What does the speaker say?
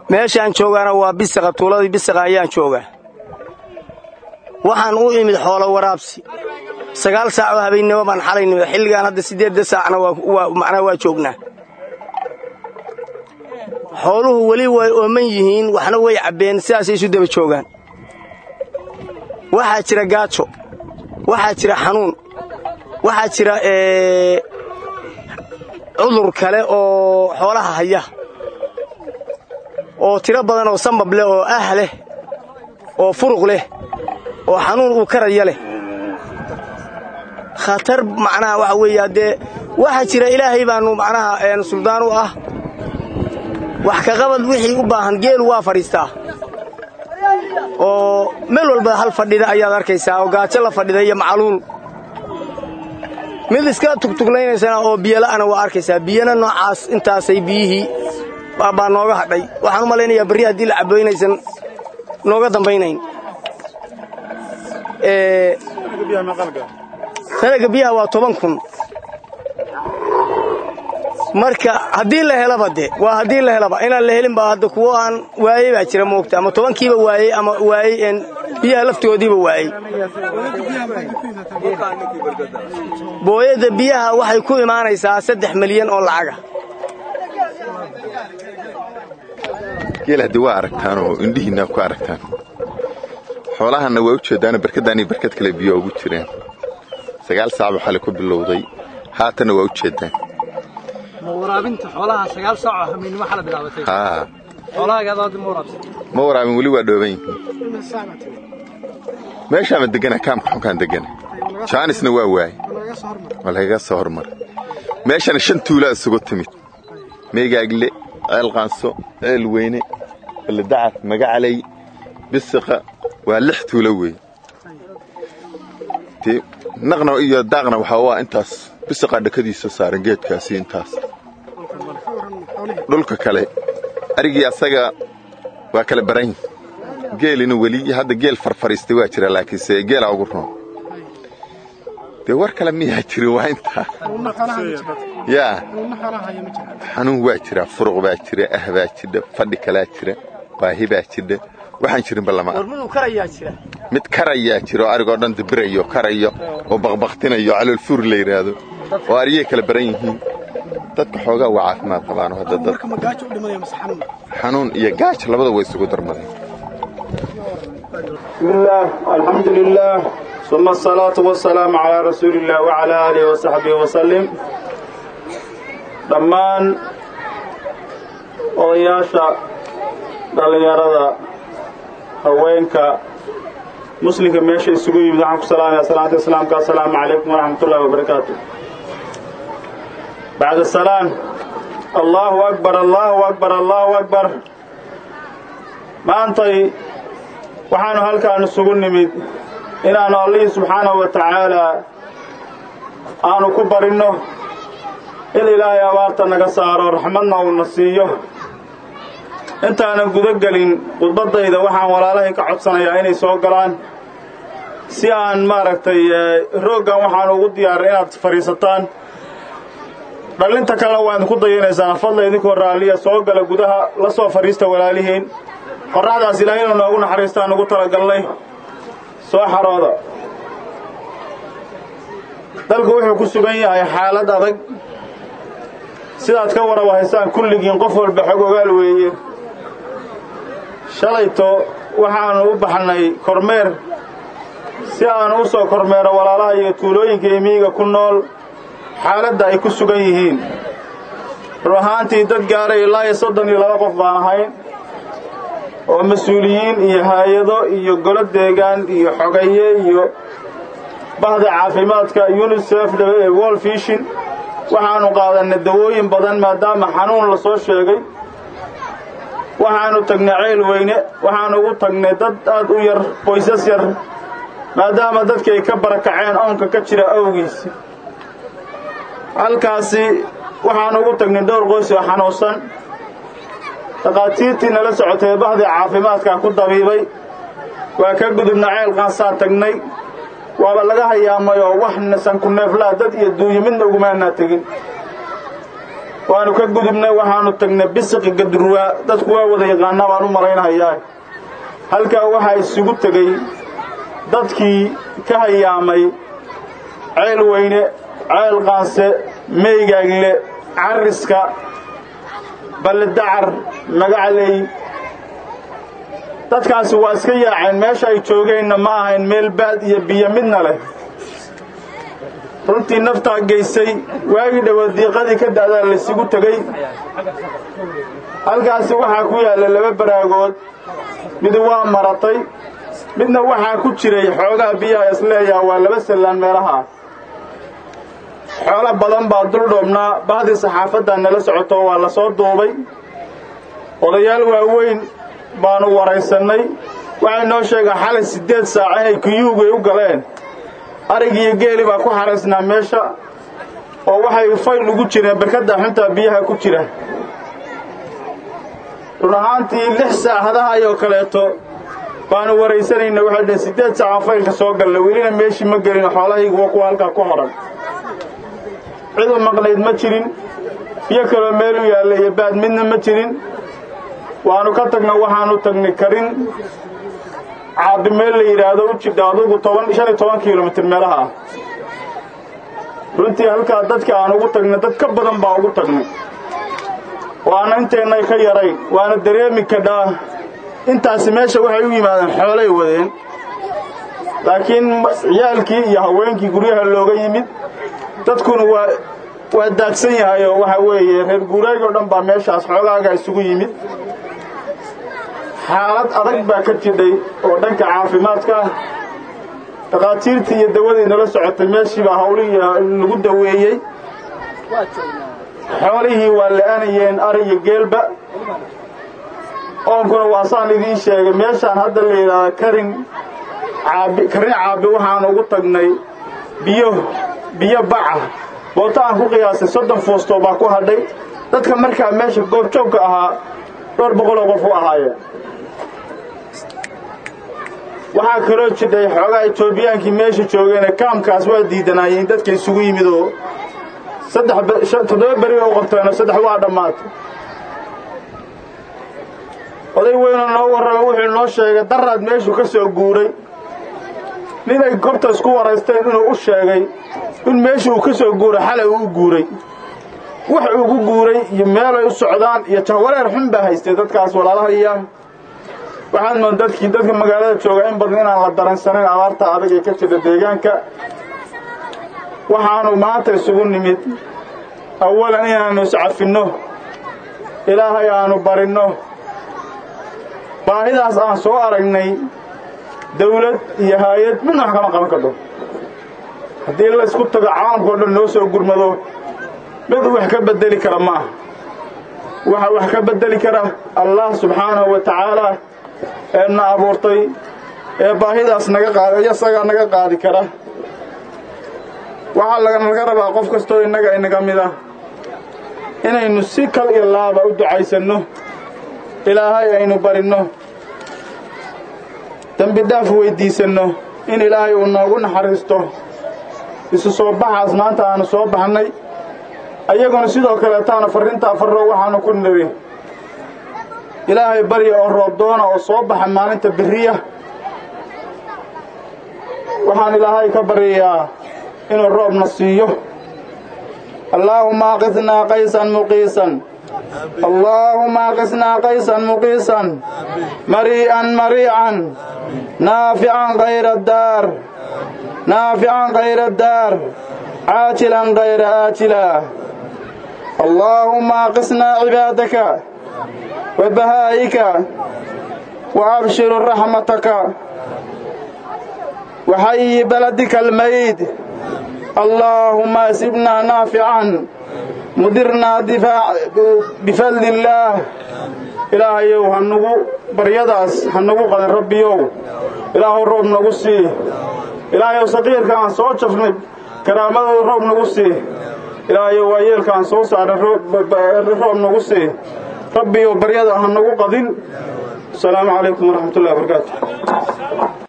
meeshaan joogaana waa bisiqa tuuladii bisiqa ayaan joogaa waxaan u imid xoolo waraabsi sagaal saac oo habeennimo baan xalay nimid xilligaan hadda siddeedda saacna macnaha waa joognaa xooluhu weli way ooman yihiin waxna way cabbeen sidaasay isu daba joogaan waxaa jira gaajo waxaa jira xanuun waxaa jira cudur kale oo xoolaha haya oo tiro badan oo sambab leh oo ah leh oo furuq leh oo xanuun uu karaya leh khatar macnaha waxa weeye haddee waxaa jira ilaahay baannu macnaha suldaan u ah wax ka qabad wixii u baahan geelu waa fadhiistaa oo meel walba hal fadhida ayaad arkaysaa oo gaajo la fadhida iyo macluul mid iska tugtuglaynaysana oo biyola'ana waa arkaysaa biyana noocaas intaasay biyihii baa nooga hadhay waxaan u malaynayaa berri haddii la cabbo inaysan nooga dambaynayn sanaga biyaha waa toban kun marka haddii la helaba de waa haddii la helaba inaan la helin baa hadda kuwo aan waayey baa jira moogta ama tobankiiba waayey ama waayey biyaha laftoodiiba waayey booyadda biyaha waxay ku imaanaysaa saddex milyan oo lacaga geel haddii waa aragtaan oo indhihiinna ku aragtaan xoolahanna waa u jeeddaano barkaddaaniyo barkad kale biyo ugu jireen sagaal saacba xali ku bilowday haatanna waa u jeeddaan ma waraabin weli waa dhooban yihiin meeshaama degana kaamka xunkaan degana jaanisna waa waaye waa lagaga soo hormaray meeshana shan tuulaa isugu timid meegaagle ceel qaanso ceel weyne baladacar magacaley bisiqa waa lix tuulo weeye naqna iyo daaqna waxaa u ah intaas bisiqaa dhakadiisa saaran geedkaasi intaas dhulka kale arigii asaga waa kala baran geelina weli hadda geel farfariistay waa jira laakiinse geelaa ugu roon dee war kale miyaa jirin waa intaa yaa xanuun waa jira furuq baa jira ah baa jidha fadhi kalaa jira baahi baa jidha waxaan jirinba lama mid karayaa jira oo arigoo dhan dibirayo karayo oo baqbaqtinayo caloolfuur la yidhaahdo oo ariyay kala baran yihiin dadka xoogaa waa caafimaad qabaano hadda dad xanuun iyo gaajo labada way isugu darmadeen bismillaah alxamdu lilaah uma asalaatu wasalaamu calaa rasuuliillah wacalaa aalihi wasaxbihi wasalim dhammaan odayaasha dhallinyarada haweenka muslimka meesha isugu yimid waxaan ku salaamaya salaanta islaamka assalaamu calaykum waraxmatullahi wabarakaatu bacda salaam allaahu akbar allaahu akbar allaahu akbar maantay waxaanu halkaan isugu nimid inaannu allihii subxaanahu wa tacaalaa aanu ku barinno in ilaahay abaarta naga saaro raxmadna uuna siiyo intaanan guda gelin khudbaddayda waxaan walaalahay ka codsanayaa inay soo galaan si aan maaragtay rooggan waxaan ugu diyaarin inaad fadhiisataan dhallinta kalena waa idinku dayanaysaan fadla idinkoo raalliya soo gala gudaha la soo fadhiista walaalihiin qorraxdaas ilaahay inuu noogu naxariistaan ugu talagalnay soo xarooda dalku wuxuu ku sugan yahay xaalad adag sidaad ka waraba haysaan kulligiin qof walba xog ogaal weeye shalayto waxaannu u baxnay kormeer si aanu u soo kormeero walaalaha iyo tuulooyinka iyo miyiga ku nool xaaladda ay ku sugan yihiin run ahaantii dad gaaray ilaa iyo soddon iyo laba qof baan ahayn oo mas-uuliyiin iyo haayado iyo golo deegaan iyo xogaye iyo bahda caafimaadka unisef wol fishin waxaannu qaadanay dawooyin badan maadaama xanuun la soo sheegay waxaannu tagnay ceyl weyne waxaannu ugu tagnay dad aad u yar qoysas yar maadaama dadkii ay ka barakaceen oonka ka jira awgiis halkaasi waxaannu ugu tagnay dhowr qoys oo xanuunsan dhakhaatiirtii nala socotay bahdii caafimaadkaa ku dabiibay waa ka gudubna ceel qaansaa tagnay waaba laga hayaamayoo wax nasan ku neeflaa dad iyo duuyo midna ugumaanaa tegin waanu ka gudubnay waxaanu tagnay bisiqi gadurwaa dadku waa wada yaqaanaa baan u malaynahayaa halkaa waxaa isugu tegey dadkii ka hayaamay ceel weyne ceel qaanse meygaagle carriska ballidacar magacley dadkaasi waa iska yaaceen meesha ay joogeenna ma ahayn meel baad iyo biyo midna leh runtii naftaa geysay waagii dhowood diiqadii ka da'daa laysugu tegey halkaasi waxaa ku yaalla laba baraagood mid waa maratay midna waxaa ku jiray xoogaa biyaha isleeyaha waa laba sallaan meelaha xoolo badan baa dul dhoobnaa bahdii saxaafaddaa nala socoto waa la soo duubay odayaal waaweyn baanu waraysannay waxay noo sheegaan xalay siddeed saac inay kuyuugay u galeen arigiiyo geeli baa ku xaraysnaa meesha oo waxay fayl ugu jireen barkadda xuntaa biyaha ku jira run ahaantii lix saacadaha ayoo kaleeto baanu waraysanayna waxay dhaheen siddeed saacaan faylka soo galla welina meeshii ma gelin xoolahaygu waa kuwa halkaa ku hodhan cid u maqnayd ma jirin biyo kaloo meel u yaalla iyo baad midna ma jirin waannu ka tagna waxaannu tagnay karin caabbi meel la yidhaahdo u jidha adugu toban shan iyo toban kilomitir meelaha ah runtii halkaa dadka aan ugu tagnay dad ka badan baa ugu tagnay waana inteennay ka yarayn waana dareemi kadhaa intaasi meesha waxay u yimaadeen xoolay wadeen laakiin ciyaalkii iyo haweenkii guryaha looga yimid dadkuna waa waa daadsan yahayoo waxa weeye reer guuraag oo dhan baa meeshaas xoogaaga isugu yimid xaalad adag baa ka jidhay oo dhanka caafimaadka ah dhakhaatiirtii iyo dawadii nala socotay meeshiibaa hawlihii lagu daweeyey xoolihii waa la'anayeen ari iyo geelba oonkuna waa saan idiin sheegay meeshaan hadda la yidhaahda karin caabi karin caabi waxaan ugu tagnay biyo biyo baca booto aan ku qiyaasay soddon fuustoo baa ku hadhay dadka markaa meesha goobjoogka ahaa dhowr boqoloo qof u ahaayeen waxaa kaloo jidhay xoogaa etoobiyaankii meesha joogeene kaamkaas waa diidanaayeen dadka isugu yimid oo saddex toddoba beri oo qabteenoo saddex waa dhammaatay oday weynoo noo warrama wuxuu noo sheegay daraad meeshuu ka soo guuray ninay gobta isku waraysteen inuu u sheegay in meesha uu ka soo guuray xalay uu u guuray wax ugu guuray iyo meelay u socdaan iyo jahwareer xun baa haystay dadkaas walaalahaya waxaad mood dadkii dadka magaalada jooga in badan inaan la daransanayn abaarta adag ee ka jirta deegaanka waxaanu maanta isugu nimid awalan inaannu iscafinno ilaahay aanu barinno baahidaas aan soo aragnay dawlad iyo haayad midna wax kama qaban kardho haddii la isku tago caalamka o dhan noo soo gurmado mid wax ka beddeli kara ma aha waxa wax ka beddeli kara allah subxaanahu wa tacaala ee na abuurtay ee baahidaas naga qaad isagaa naga qaadi kara waxaa laganaga rabaa qof kastoo innaga inaga mid ah inaynu si kal iyo laaba u ducaysanno ilaahay aynu barinno dembi dhaaf weyddiisanno in ilaahay uu noogu naxariisto isu soo baxaas maanta aanu soo baxnay ayaguna sidoo kaleetaana farrintaa farro waxaanu ku nidhi ilaahay barya oo roobdoona oo soo baxa maalinta beriya waxaan ilaahay ka baryayaa inuu roobna siiyo allaahumma aqisnaa qaysan muqiisan allaahumma aqisnaa qaysan muqiisan marii'an mariican naafican kayra daar naafican kayra daar caajilan kayra aajila allaahumma aqisnaa cibaadaka wa bahaa'ika wa abshiru raxmataka وحي بلدك الميت اللهم اسبنا نافعا مدرنا دفاع بفضل الله ilaahayow ha nugu baryadaas ha nugu qadan rabbiyow ilaahow roob nagu sii ilaahayow saqiirka aan soo jafnay karaamadooda roob nagu sii ilaahayow waayeelka aan soo saaray roob nagu sii rabbiyow baryada ha nagu qadin asalaamu calaykum waraxmatullahi wabarakaatu